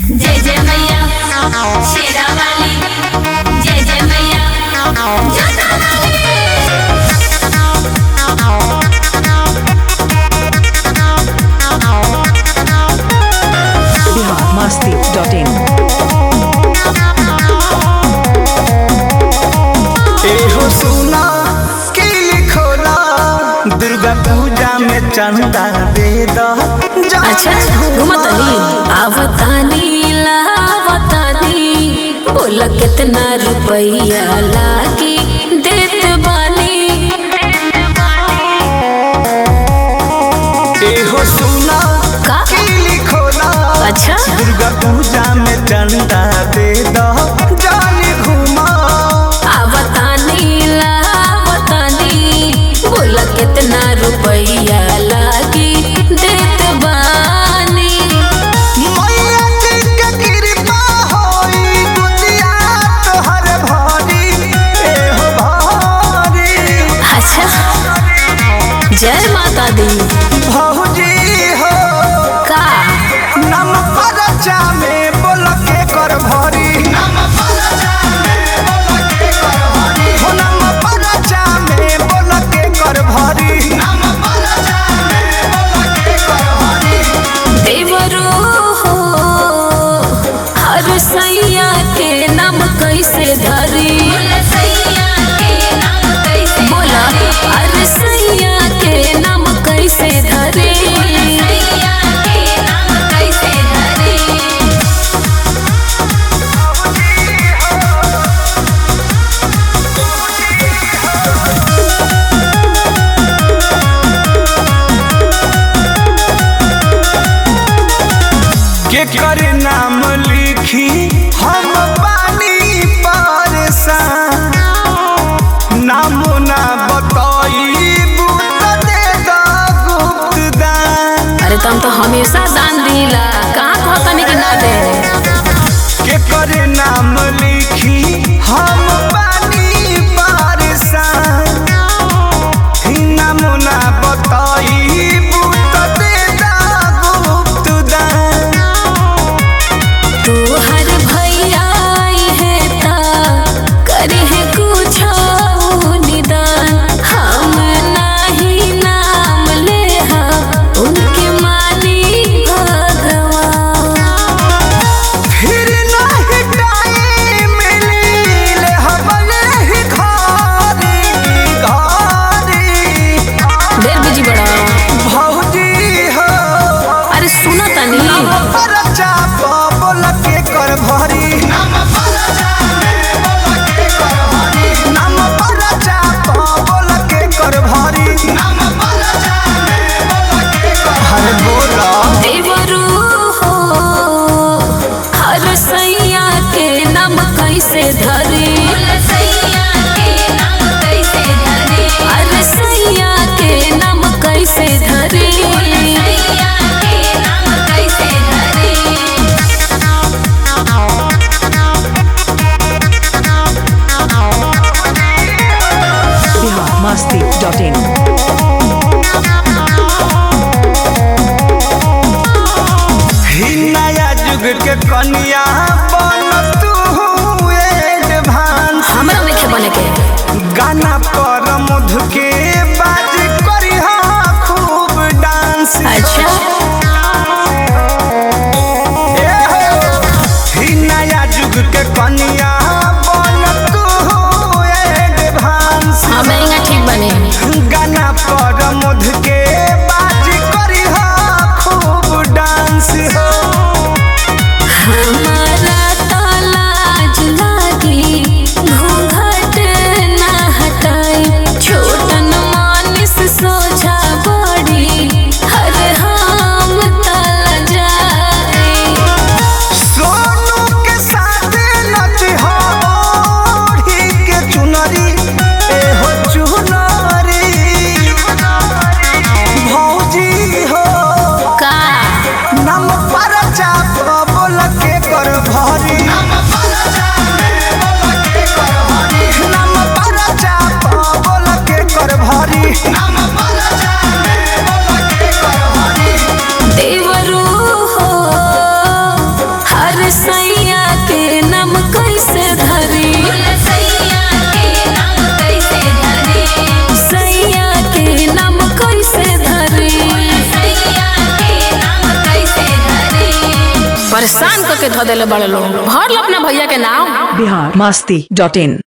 जय जय मैया शेरा वाली जय जय मैया जोता वाली biharmasti.in एहो सुना की लिखोला दुर्गा पूजा में चंदा दे दो अच्छा घुमतनी आवतानी लावतानी बोल कितना रुपया लागी देत बानी एहो सुना का? की लिखोला अच्छा दुर्गा पूजा में चंदा दे दो जानी घुमा आवतानी लावतानी बोल कितना रुपया लागी देत बानी मैया जी के कृपा होई गुदिया तोहर भारी एहो भारी अच्छा जय माता दी भौजी हो का नम परचा में बोल के कर भरी नम परचा में बोल के कर भरी हो नम परचा में बोल के कर भरी नम परचा में बोल के कर भरी देवरो हो हर सैया के नाम कैसे धरी सैया के नाम कैसे बोला हर सैया के नाम कैसे धरी सैया के नाम कैसे धरे के कर नाम लिखी हम पानी परेशान नाम ना बताई बूत दे दो गुप्त दान अरे तुम तो हमेशा दान दिला कहाँ कहतनी कि ना दे के कर नाम लिखी हम पानी परेशान नाम ना बताई बूत दे दो गुप्त दान तू हर भैया आई है ता करे है कुछ निदान हम नाही नाम ले हम उनके मानी भगवान फिर नहीं टाइम मिले हमने ही घारी घारी देर बिजी बड़ा भौजी हो अरे सुनो तनी परचा बोल के कर भरी नाम परचा में बोल के कर भरी नाम परचा बोल के कर भरी नाम परचा में बोल के कर हरे बोला देवरू हो हर सैया के नाम कैसे धरी सैया के नाम कैसे धरे हर सैया के नाम कैसे धरी सैया के नाम कैसे धरे biharmasti.in ही नया युग के कन्या बन तू एडवांस हमरा नहीं बने के गाना पर मधु के बाज करी खूब डांस अच्छा ए हो, ही नया युग के कन्या बन तू एडवांस हाँ महंगा ठीक बने गाना पर मधु के बाज करी खूब डांस हो हमारा तो लाज लागी घूंघट ना हटाई छोटन मानिस सोझा बड़ी हर हम तल जाए सोनू के साथ नच हो ओढ़ी के चुनरी ए हो चुनरी भौजी हो का नम पर चाप बोल के कर भरी नम पर चाप बोल के कर भरी देवरू हो हर परेशान करके धो देले बड़े लोग भर लो अपना भैया के नाम बिहार मस्ती डॉट इन